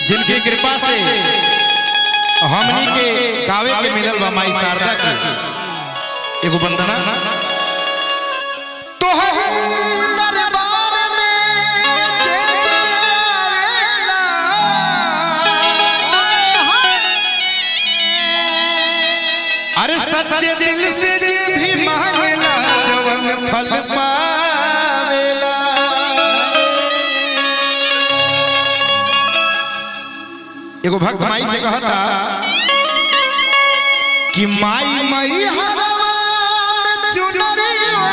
जिनकी कृपा से हमनी के गावे के मिलल बा माई शारदा के एगो वंदना तोहर दरबार में जे जावेला अरे सच्चे दिल से जे भी मांगेला जवन फल पावेला एगो भक्त माई से कहता कि माई मई हरवा में चुनरी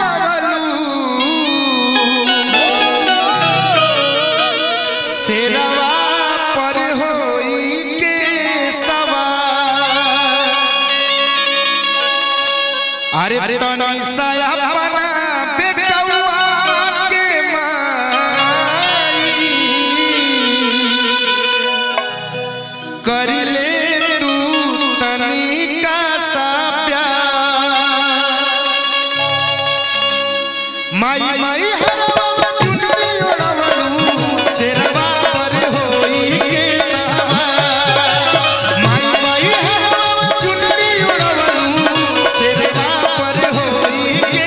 ओढ़लू शेरवा पर होई के सवार अरे तनी सया बना बेटवा के माई कर ले तू तनिका सा प्यार माई माई हरवा में चुनरी ओढ़लू शेरवा पर होई के सवार माई माई हरवा में चुनरी ओढ़लू शेरवा पर होई के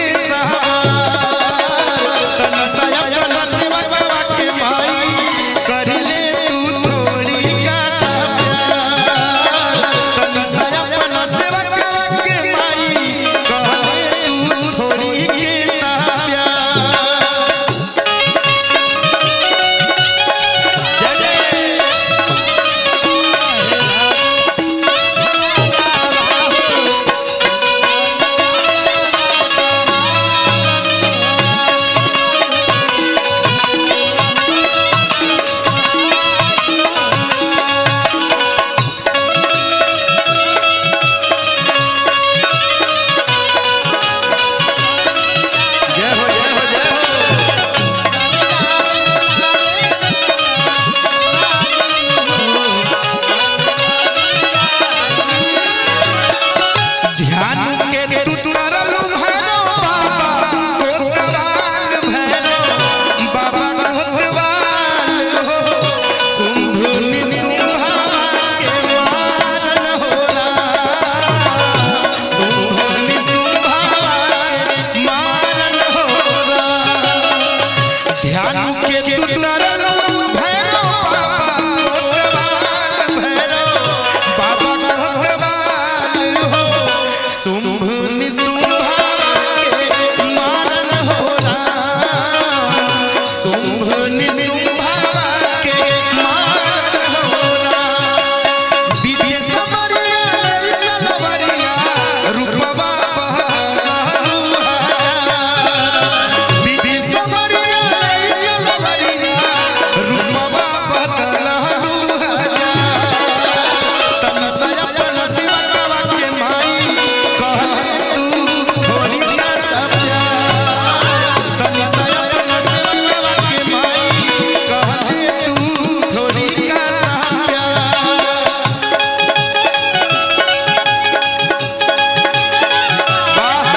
सवार तन सया तन सेवा बाबा के माई कर ले तू थोड़ी का सा प्यार तन सया तन सेवा बाबा के माई कह ले तू थोड़ी के सा प्यार जय जय जय हो जय हो जय हो ध्यान के तुतरल भैरो बाबा कोतवाल भैरो बाबा कोतवाल हो शुंभ निशुंभा के मारन होला शुंभ निशुंभा के मारन होला ध्यान के तुतरल भैरो बाबा कोतवाल भैरो बाबा कोतवाल हो शुंभ निशुंभा के मारन होला शुंभ निशुंभा के मारन होला विद्या समरिया लइल बरिया रूपवा बहलुहा विधि समरिया लइल बरिया रूपवा बदलहुहा तन सयपन शिवकवा के माई कहले तू थोड़ी का सब्या तन सयपन शिवकवा के माई कहले तू थोड़ी का सब्या वाह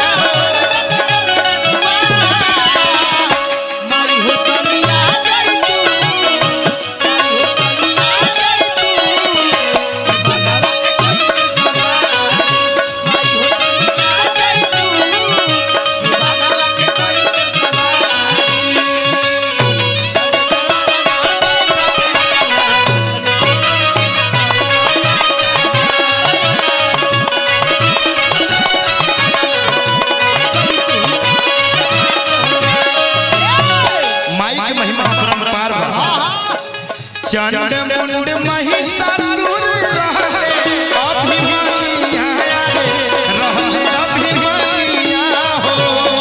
मारी हो तनिया जाई तू मारी हो तनिया जाई तू बाबा के कोई सवार मारी हो तनिया जाई तू बाबा के कोई माई के महिमा अपरंपार बा चंड मुंड महिषासुर रहले अभिमन्या रे रहले अभिमन्या हो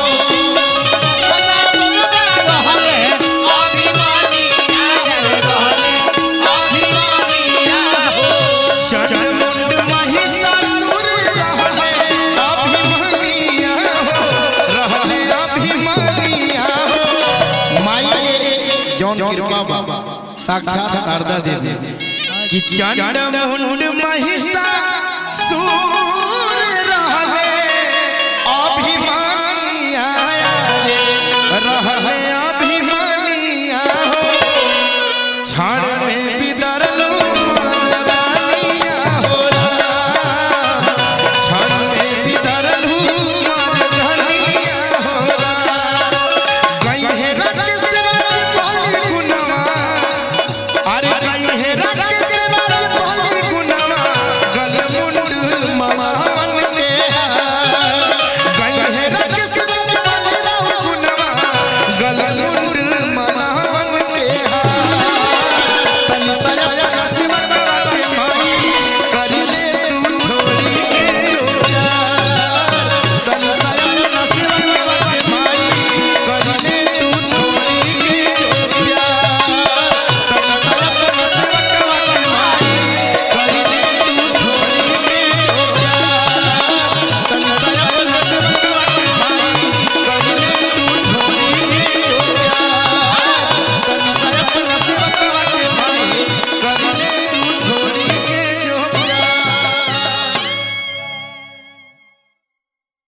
चंड मुंड महिषासुर रहले अभिमन्या हो रहले अभिमन्या हो माई के जौन कृपा बाबा साक्षात शारदा देवी कि चंड मुंड महिषा सुर